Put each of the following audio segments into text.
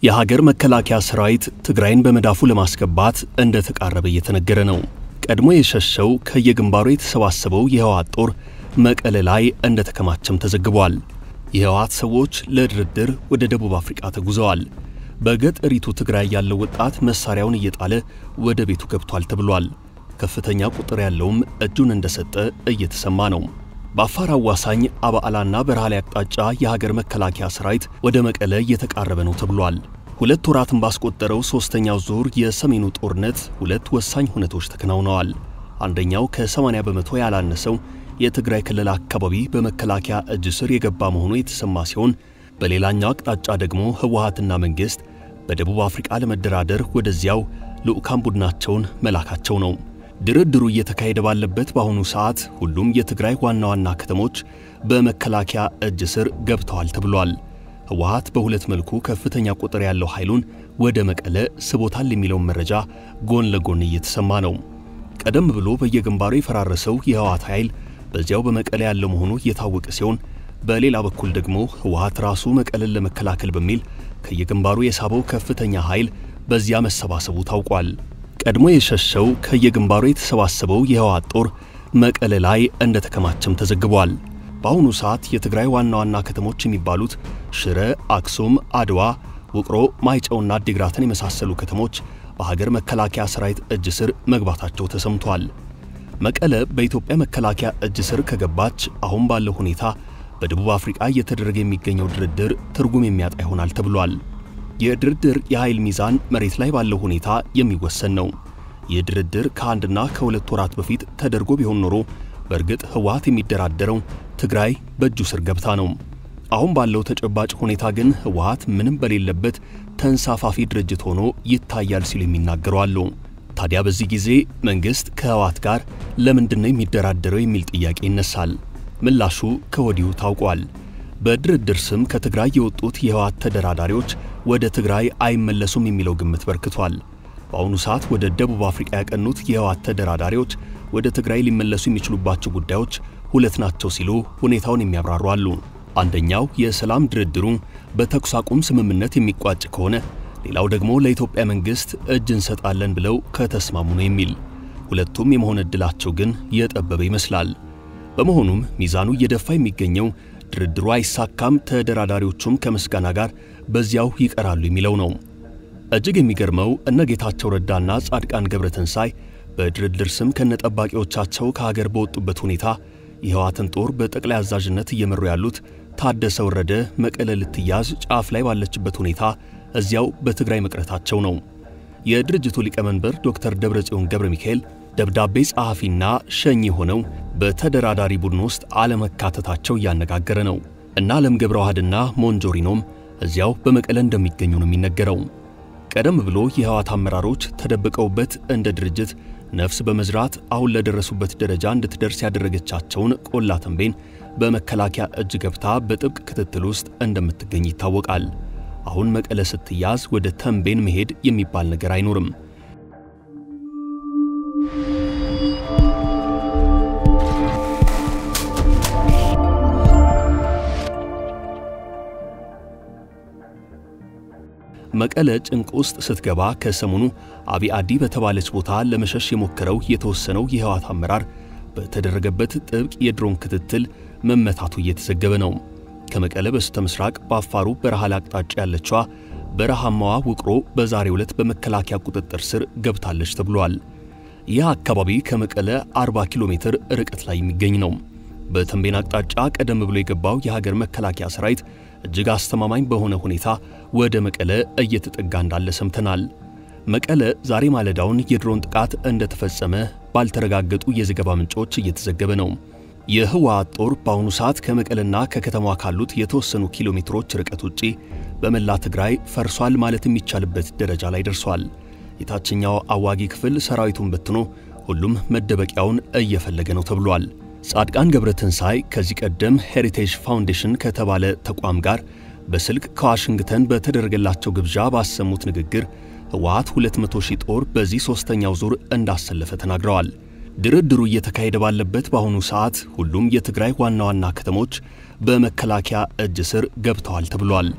የሀገር መከላከያ ሰራዊት ትግራይን በመዳፉ ለማስገባት እንደተቃረበ እየተነገረ ነው። ቀድሞ የሸሸው ከየግንባሩ የተሰባሰበው የህወሓት ጦር መቀለ ላይ እንደተከማቸም ተዘግቧል። የህወሓት ሰዎች ለድርድር ወደ ደቡብ አፍሪቃ ተጉዘዋል። በገጠሪቱ ትግራይ ያለው ወጣት መሳሪያውን እየጣለ ወደ ቤቱ ገብቷል ተብሏል። ከፍተኛ ቁጥር ያለውም እጁን እንደሰጠ እየተሰማ ነው። በአፋር አዋሳኝ አባዓላና በረሃሌ አቅጣጫ የሀገር መከላከያ ሰራዊት ወደ መቀለ እየተቃረበ ነው ተብሏል። ሁለት ወራትን ባስቆጠረው ሦስተኛው ዙር የሰሜኑ ጦርነት ሁለት ወሳኝ ሁነቶች ተከናውነዋል። አንደኛው ከ80 በመቶ ያላነሰው የትግራይ ክልል አካባቢ በመከላከያ እጅ ስር የገባ መሆኑ የተሰማ ሲሆን በሌላኛው አቅጣጫ ደግሞ ህወሓትና መንግሥት በደቡብ አፍሪቃ ለመደራደር ወደዚያው ልዑካን ቡድናቸውን መላካቸው ነው። ድርድሩ እየተካሄደ ባለበት በአሁኑ ሰዓት ሁሉም የትግራይ ዋና ዋና ከተሞች በመከላከያ እጅ ስር ገብተዋል ተብሏል። ህወሓት በሁለት መልኩ ከፍተኛ ቁጥር ያለው ኃይሉን ወደ መቀለ ስቦታል የሚለውን መረጃ ጎን ለጎን እየተሰማ ነው። ቀደም ብሎ በየግንባሩ የፈራረሰው የህወሓት ኃይል በዚያው በመቀለ ያለው መሆኑ እየታወቀ ሲሆን በሌላ በኩል ደግሞ ህወሓት ራሱ መቀለን ለመከላከል በሚል ከየግንባሩ የሳበው ከፍተኛ ኃይል በዚያ መሰባሰቡ ታውቋል። ቀድሞ የሸሸው ከየግንባሩ የተሰባሰበው የህወሓት ጦር መቀለ ላይ እንደተከማቸም ተዘግቧል። በአሁኑ ሰዓት የትግራይ ዋና ዋና ከተሞች የሚባሉት ሽረ፣ አክሱም፣ አድዋ፣ ውቅሮ፣ ማይጨውና አዲግራትን የመሳሰሉ ከተሞች በሀገር መከላከያ ሰራዊት እጅ ስር መግባታቸው ተሰምቷል። መቀለ በኢትዮጵያ መከላከያ እጅ ስር ከገባች አሁን ባለው ሁኔታ በደቡብ አፍሪቃ እየተደረገ የሚገኘው ድርድር ትርጉም የሚያጣ ይሆናል ተብሏል። የድርድር የኃይል ሚዛን መሬት ላይ ባለው ሁኔታ የሚወሰን ነው። ይህ ድርድር ከአንድና ከሁለት ወራት በፊት ተደርጎ ቢሆን ኖሮ በእርግጥ ህወሓት የሚደራደረው ትግራይ በእጁ ስር ገብታ ነው። አሁን ባለው ተጨባጭ ሁኔታ ግን ህወሓት ምንም በሌለበት ተንሳፋፊ ድርጅት ሆኖ ይታያል ሲሉ የሚናገሩ አሉ። ታዲያ በዚህ ጊዜ መንግሥት ከህወሓት ጋር ለምንድን ነው የሚደራደረው የሚል ጥያቄ ይነሳል። ምላሹ ከወዲሁ ታውቋል። በድርድር ስም ከትግራይ የወጡት የህወሓት ተደራዳሪዎች ወደ ትግራይ አይመለሱም የሚለው ግምት በርክቷል። በአሁኑ ሰዓት ወደ ደቡብ አፍሪቃ ያቀኑት የህወሓት ተደራዳሪዎች ወደ ትግራይ ሊመለሱ የሚችሉባቸው ጉዳዮች ሁለት ናቸው ሲሉ ሁኔታውን የሚያብራሩ አሉ። አንደኛው የሰላም ድርድሩ በተኩስ አቁም ስምምነት የሚቋጭ ከሆነ፣ ሌላው ደግሞ ለኢትዮጵያ መንግሥት እጅ እንሰጣለን ብለው ከተስማሙ ነው የሚል። ሁለቱም የመሆን ዕድላቸው ግን የጠበበ ይመስላል። በመሆኑም ሚዛኑ እየደፋ የሚገኘው ድርድሩ አይሳካም፣ ተደራዳሪዎቹም ከምስጋና ጋር በዚያው ይቀራሉ የሚለው ነው። እጅግ የሚገርመው እነ ጌታቸው ረዳና ጻድቃን ገብረትንሳይ በድርድር ስም ከነጠባቂዎቻቸው ከሀገር በወጡበት ሁኔታ የህወሓትን ጦር በጠቅላይ አዛዥነት እየመሩ ያሉት ታደሰ ወረደ መቀለ ልትያዝ ጫፍ ላይ ባለችበት ሁኔታ እዚያው በትግራይ መቅረታቸው ነው። የድርጅቱ ሊቀመንበር ዶክተር ደብረጽዮን ገብረ ሚካኤል ደብዳቤ ጸሐፊና ሸኚ ሆነው በተደራዳሪ ቡድን ውስጥ አለመካተታቸው እያነጋገረ ነው እና ዓለም ገብረ ዋህድና ሞንጆሪኖም እዚያው በመቀለ እንደሚገኙ ነው የሚነገረው። ቀደም ብሎ የህወሓት አመራሮች ተደብቀውበት እንደ ድርጅት ነፍስ በመዝራት አሁን ለደረሱበት ደረጃ እንድትደርስ ያደረገቻቸውን ቆላ ተንቤን በመከላከያ እጅ ገብታ በጥብቅ ክትትል ውስጥ እንደምትገኝ ይታወቃል። አሁን መቀለ ስትያዝ ወደ ተንቤን መሄድ የሚባል ነገር አይኖርም። መቀለ ጭንቅ ውስጥ ስትገባ ከሰሞኑ አቢ አዲ በተባለች ቦታ ለመሸሽ የሞከረው የተወሰነው የህወሓት አመራር በተደረገበት ጥብቅ የድሮን ክትትል መመታቱ እየተዘገበ ነው። ከመቀለ በስተ ምስራቅ በአፋሩ በረሃሌ አቅጣጫ ያለችዋ በረሃማዋ ውቅሮ በዛሬው ዕለት በመከላከያ ቁጥጥር ስር ገብታለች ተብሏል። ይህ አካባቢ ከመቀለ 40 ኪሎ ሜትር ርቀት ላይ የሚገኝ ነው። በተንቤን አቅጣጫ ቀደም ብሎ የገባው የሀገር መከላከያ ሰራዊት እጅግ አስተማማኝ በሆነ ሁኔታ ወደ መቀለ እየተጠጋ እንዳለ ሰምተናል። መቀለ ዛሬ ማለዳውን የድሮን ጥቃት እንደተፈጸመ ባልተረጋገጡ የዘገባ ምንጮች እየተዘገበ ነው። የህወሓት ጦር በአሁኑ ሰዓት ከመቀለና ከከተማዋ ካሉት የተወሰኑ ኪሎ ሜትሮች ርቀት ውጪ በመላ ትግራይ ፈርሷል ማለት የሚቻልበት ደረጃ ላይ ደርሷል። የታችኛው አዋጊ ክፍል ሰራዊቱን በትኖ ሁሉም መደበቂያውን እየፈለገ ነው ተብሏል። ጻድቃን ገብረትንሳይ ከዚህ ቀደም ሄሪቴጅ ፋውንዴሽን ከተባለ ተቋም ጋር በስልክ ከዋሽንግተን በተደረገላቸው ግብዣ ባሰሙት ንግግር ህወሓት 200 ሺህ ጦር በዚህ ሦስተኛው ዙር እንዳሰለፈ ተናግረዋል። ድርድሩ እየተካሄደ ባለበት በአሁኑ ሰዓት ሁሉም የትግራይ ዋና ዋና ከተሞች በመከላከያ እጅ ስር ገብተዋል ተብሏል።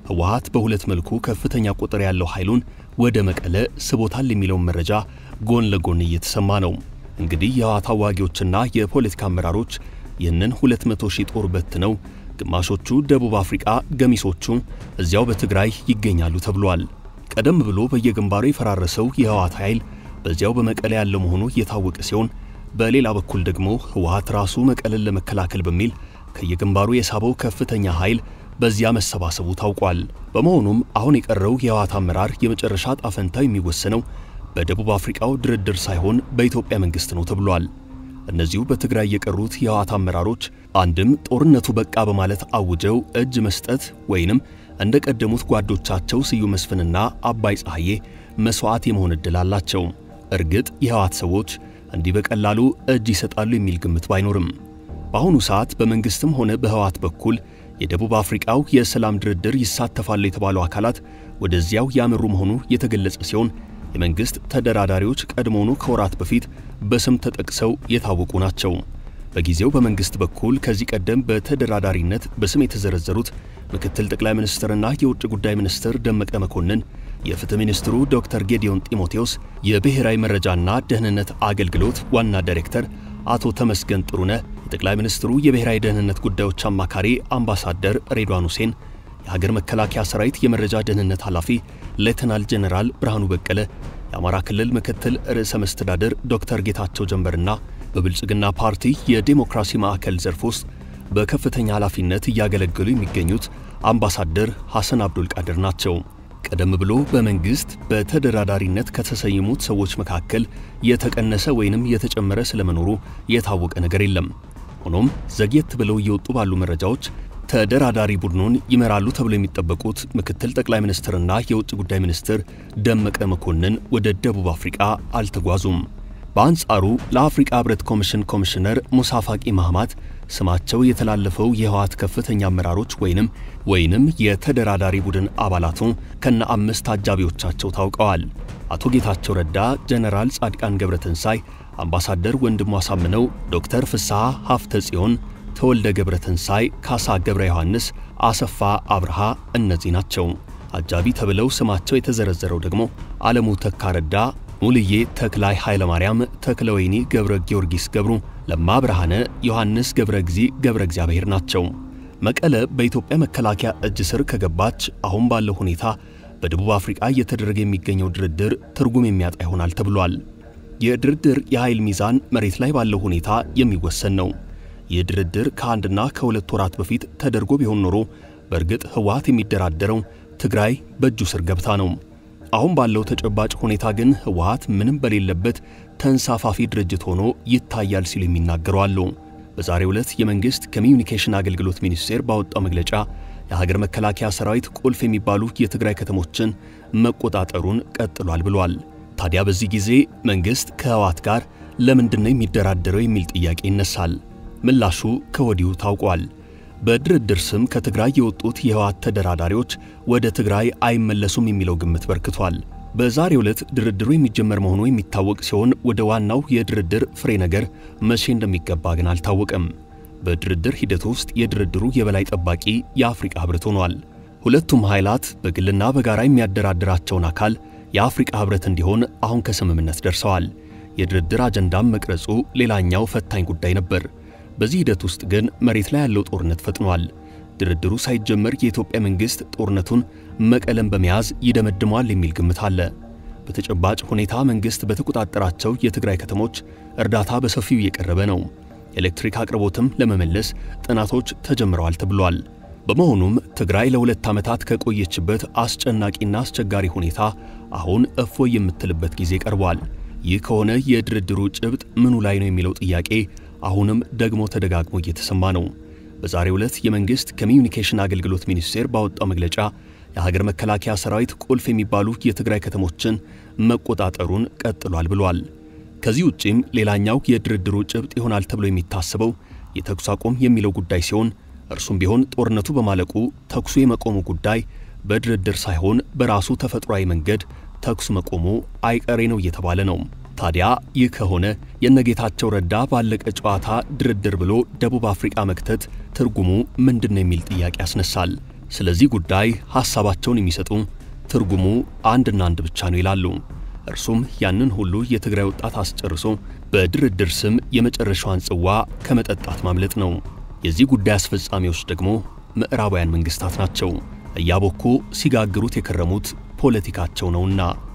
ህወሓት በሁለት መልኩ ከፍተኛ ቁጥር ያለው ኃይሉን ወደ መቀለ ስቦታል የሚለውን መረጃ ጎን ለጎን እየተሰማ ነው። እንግዲህ የህወሓት አዋጊዎችና የፖለቲካ አመራሮች ይህንን 200 ሺህ ጦር በትነው ግማሾቹ ደቡብ አፍሪቃ፣ ገሚሶቹ እዚያው በትግራይ ይገኛሉ ተብሏል። ቀደም ብሎ በየግንባሩ የፈራረሰው የህወሓት ኃይል በዚያው በመቀለ ያለው መሆኑ የታወቀ ሲሆን በሌላ በኩል ደግሞ ህወሓት ራሱ መቀለን ለመከላከል በሚል ከየግንባሩ የሳበው ከፍተኛ ኃይል በዚያ መሰባሰቡ ታውቋል። በመሆኑም አሁን የቀረው የህወሓት አመራር የመጨረሻ ጣፈንታ የሚወሰነው በደቡብ አፍሪካው ድርድር ሳይሆን በኢትዮጵያ መንግስት ነው ተብሏል። እነዚሁ በትግራይ የቀሩት የህወሓት አመራሮች አንድም ጦርነቱ በቃ በማለት አውጀው እጅ መስጠት ወይንም እንደ ቀደሙት ጓዶቻቸው ስዩም መስፍንና አባይ ፀሐዬ መስዋዕት የመሆን ዕድል አላቸው። እርግጥ የህወሓት ሰዎች እንዲህ በቀላሉ እጅ ይሰጣሉ የሚል ግምት ባይኖርም በአሁኑ ሰዓት በመንግስትም ሆነ በህወሓት በኩል የደቡብ አፍሪካው የሰላም ድርድር ይሳተፋሉ የተባሉ አካላት ወደዚያው ያመሩ መሆኑ የተገለጸ ሲሆን የመንግስት ተደራዳሪዎች ቀድሞውኑ ከወራት በፊት በስም ተጠቅሰው የታወቁ ናቸው። በጊዜው በመንግስት በኩል ከዚህ ቀደም በተደራዳሪነት በስም የተዘረዘሩት ምክትል ጠቅላይ ሚኒስትርና የውጭ ጉዳይ ሚኒስትር ደመቀ መኮንን፣ የፍትህ ሚኒስትሩ ዶክተር ጌዲዮን ጢሞቴዎስ፣ የብሔራዊ መረጃና ደህንነት አገልግሎት ዋና ዳይሬክተር አቶ ተመስገን ጥሩነህ፣ የጠቅላይ ሚኒስትሩ የብሔራዊ ደህንነት ጉዳዮች አማካሪ አምባሳደር ሬድዋን ሁሴን፣ የሀገር መከላከያ ሰራዊት የመረጃ ደህንነት ኃላፊ ሌተናል ጄኔራል ብርሃኑ በቀለ፣ የአማራ ክልል ምክትል ርዕሰ መስተዳድር ዶክተር ጌታቸው ጀንበርና በብልጽግና ፓርቲ የዴሞክራሲ ማዕከል ዘርፍ ውስጥ በከፍተኛ ኃላፊነት እያገለገሉ የሚገኙት አምባሳደር ሐሰን አብዱል ቃድር ናቸው። ቀደም ብሎ በመንግስት በተደራዳሪነት ከተሰየሙት ሰዎች መካከል የተቀነሰ ወይንም የተጨመረ ስለመኖሩ የታወቀ ነገር የለም። ሆኖም ዘግየት ብለው እየወጡ ባሉ መረጃዎች ተደራዳሪ ቡድኑን ይመራሉ ተብሎ የሚጠበቁት ምክትል ጠቅላይ ሚኒስትርና የውጭ ጉዳይ ሚኒስትር ደመቀ መኮንን ወደ ደቡብ አፍሪቃ አልተጓዙም። በአንጻሩ ለአፍሪቃ ህብረት ኮሚሽን ኮሚሽነር ሙሳ ፋቂ ማህማት ስማቸው የተላለፈው የህወሓት ከፍተኛ አመራሮች ወይንም ወይንም የተደራዳሪ ቡድን አባላቱ ከነ አምስት አጃቢዎቻቸው ታውቀዋል። አቶ ጌታቸው ረዳ፣ ጀነራል ጻድቃን ገብረትንሳይ፣ አምባሳደር ወንድሙ አሳምነው፣ ዶክተር ፍስሐ ሀፍተ ጽዮን፣ ተወልደ ገብረትንሳይ፣ ካሳ ገብረ ዮሐንስ፣ አሰፋ አብርሃ እነዚህ ናቸው። አጃቢ ተብለው ስማቸው የተዘረዘረው ደግሞ ዓለሙ ተካረዳ ሙልዬ ተክላይ ኃይለ ማርያም፣ ተክለ ወይኒ ገብረ ጊዮርጊስ ገብሩ፣ ለማ ብርሃነ፣ ዮሐንስ ገብረ እግዚ ገብረ እግዚአብሔር ናቸው። መቀለ በኢትዮጵያ መከላከያ እጅ ስር ከገባች አሁን ባለው ሁኔታ በደቡብ አፍሪቃ እየተደረገ የሚገኘው ድርድር ትርጉም የሚያጣ ይሆናል ተብሏል። የድርድር የኃይል ሚዛን መሬት ላይ ባለው ሁኔታ የሚወሰን ነው። ይህ ድርድር ከአንድና ከሁለት ወራት በፊት ተደርጎ ቢሆን ኖሮ በእርግጥ ህወሓት የሚደራደረው ትግራይ በእጁ ስር ገብታ ነው። አሁን ባለው ተጨባጭ ሁኔታ ግን ህወሓት ምንም በሌለበት ተንሳፋፊ ድርጅት ሆኖ ይታያል ሲሉ የሚናገሩ አሉ። በዛሬው ዕለት የመንግሥት ኮሚዩኒኬሽን አገልግሎት ሚኒስቴር ባወጣው መግለጫ የሀገር መከላከያ ሰራዊት ቁልፍ የሚባሉ የትግራይ ከተሞችን መቆጣጠሩን ቀጥሏል ብሏል። ታዲያ በዚህ ጊዜ መንግሥት ከህወሓት ጋር ለምንድን ነው የሚደራደረው የሚል ጥያቄ ይነሳል። ምላሹ ከወዲሁ ታውቋል። በድርድር ስም ከትግራይ የወጡት የህወሓት ተደራዳሪዎች ወደ ትግራይ አይመለሱም የሚለው ግምት በርክቷል። በዛሬው ዕለት ድርድሩ የሚጀመር መሆኑ የሚታወቅ ሲሆን ወደ ዋናው የድርድር ፍሬ ነገር መቼ እንደሚገባ ግን አልታወቀም። በድርድር ሂደት ውስጥ የድርድሩ የበላይ ጠባቂ የአፍሪቃ ህብረት ሆኗል። ሁለቱም ኃይላት በግልና በጋራ የሚያደራድራቸውን አካል የአፍሪቃ ህብረት እንዲሆን አሁን ከስምምነት ደርሰዋል። የድርድር አጀንዳም መቅረጹ ሌላኛው ፈታኝ ጉዳይ ነበር። በዚህ ሂደት ውስጥ ግን መሬት ላይ ያለው ጦርነት ፈጥኗል። ድርድሩ ሳይጀመር የኢትዮጵያ መንግሥት ጦርነቱን መቀለም በመያዝ ይደመድመዋል የሚል ግምት አለ። በተጨባጭ ሁኔታ መንግሥት በተቆጣጠራቸው የትግራይ ከተሞች እርዳታ በሰፊው እየቀረበ ነው። የኤሌክትሪክ አቅርቦትም ለመመለስ ጥናቶች ተጀምረዋል ተብሏል። በመሆኑም ትግራይ ለሁለት ዓመታት ከቆየችበት አስጨናቂና አስቸጋሪ ሁኔታ አሁን እፎይ የምትልበት ጊዜ ቀርቧል። ይህ ከሆነ የድርድሩ ጭብጥ ምኑ ላይ ነው የሚለው ጥያቄ አሁንም ደግሞ ተደጋግሞ እየተሰማ ነው። በዛሬው ዕለት የመንግሥት ኮሚዩኒኬሽን አገልግሎት ሚኒስቴር ባወጣው መግለጫ የሀገር መከላከያ ሰራዊት ቁልፍ የሚባሉ የትግራይ ከተሞችን መቆጣጠሩን ቀጥሏል ብሏል። ከዚህ ውጪም ሌላኛው የድርድሩ ጭብጥ ይሆናል ተብሎ የሚታሰበው የተኩስ አቁም የሚለው ጉዳይ ሲሆን እርሱም ቢሆን ጦርነቱ በማለቁ ተኩሱ የመቆሙ ጉዳይ በድርድር ሳይሆን በራሱ ተፈጥሯዊ መንገድ ተኩስ መቆሙ አይቀሬ ነው እየተባለ ነው። ታዲያ ይህ ከሆነ የነጌታቸው ረዳ ባለቀ ጨዋታ ድርድር ብሎ ደቡብ አፍሪቃ መክተት ትርጉሙ ምንድን ነው የሚል ጥያቄ ያስነሳል። ስለዚህ ጉዳይ ሐሳባቸውን የሚሰጡ ትርጉሙ አንድና አንድ ብቻ ነው ይላሉ። እርሱም ያንን ሁሉ የትግራይ ወጣት አስጨርሶ በድርድር ስም የመጨረሻዋን ጽዋ ከመጠጣት ማምለጥ ነው። የዚህ ጉዳይ አስፈጻሚዎች ደግሞ ምዕራባውያን መንግስታት ናቸው። እያቦኩ ሲጋግሩት የከረሙት ፖለቲካቸው ነውና